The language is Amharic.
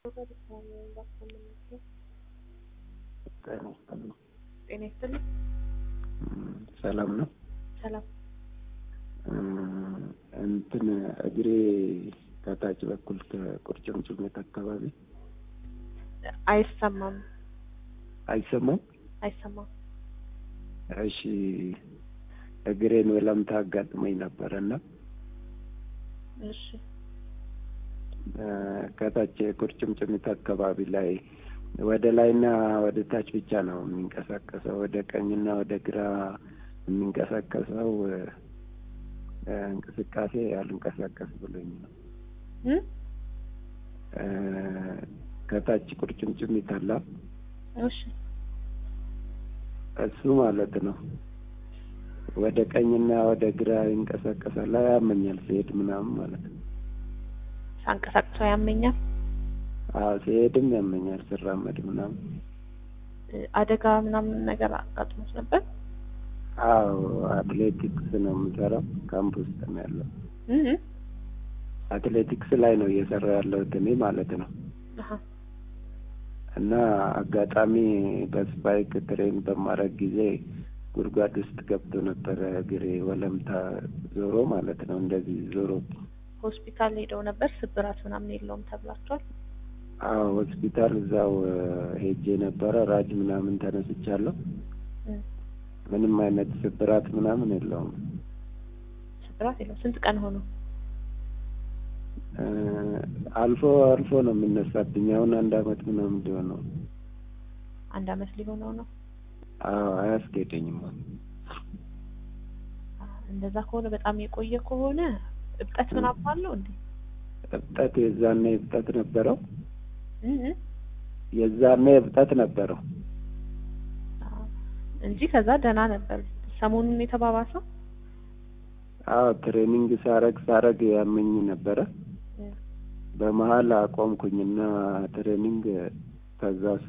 ጤና ይስጥልኝ። ጤና ይስጥልኝ። እም፣ ሰላም ነው። ሰላም። እም፣ እንትን እግሬ ከታች በኩል ከቁርጭምጭሚት አካባቢ አይሰማም፣ አይሰማም። አይሰማም። እሺ፣ እግሬን ወለምታ አጋጥመኝ ነበረ እና እሺ፣ እ፣ ከታች ቁርጭምጭሚት አካባቢ ላይ ወደ ላይና ወደ ታች ብቻ ነው የሚንቀሳቀሰው። ወደ ቀኝና ወደ ግራ የሚንቀሳቀሰው እ፣ እንቅስቃሴ አልንቀሳቀስ ብሎኝ ነው። እም? እ፣ ከታች ቁርጭምጭሚት አለ እሺ፣ እሱ ማለት ነው። ወደ ቀኝና ወደ ግራ ይንቀሳቀሳል። ያመኛል ሲሄድ ምናምን ማለት ነው። ሳንቀሳቅሰው ያመኛል። አዎ ሲሄድም ያመኛል፣ ስራመድ ምናምን። እ፣ አደጋ ምናምን ነገር አጋጥሞት ነበር? አዎ አትሌቲክስ ነው የምሰራው። ካምፕ ውስጥ ነው ያለው። እም? አትሌቲክስ ላይ ነው እየሰራ ያለሁት እኔ ማለት ነው። አሀ፣ እና አጋጣሚ በስፓይክ ትሬን በማድረግ ጊዜ ጉድጓድ ውስጥ ገብቶ ነበረ እግሬ ወለምታ ዞሮ ማለት ነው። እንደዚህ ዞሮ ሆስፒታል ሄደው ነበር። ስብራት ምናምን የለውም ተብላችኋል? አዎ ሆስፒታል እዛው እ፣ ሄጄ ነበረ። ራጅ ምናምን ተነስቻለሁ። እም፣ ምንም አይነት ስብራት ምናምን የለውም። ስብራት የለውም። ስንት ቀን ሆኖ? እ፣ አልፎ አልፎ ነው የሚነሳብኝ። አሁን አንድ አመት ምናምን ሊሆነው። አንድ አመት ሊሆነው ነው። አዎ አያስኬደኝም። አ፣ እንደዛ ከሆነ በጣም የቆየ ከሆነ እብጠት ምናምን አለው እንዴ? እብጠት የዛኔ እብጠት ነበረው። እም? የዛኔ እብጠት ነበረው። አ፣ እንጂ ከዛ ደህና ነበር። ሰሞኑን የተባባሰው አዎ ትሬኒንግ ሳረግ ሳረግ ያመኝ ነበረ። እም፣ በመሀል አቆምኩኝና ትሬኒንግ ከዛ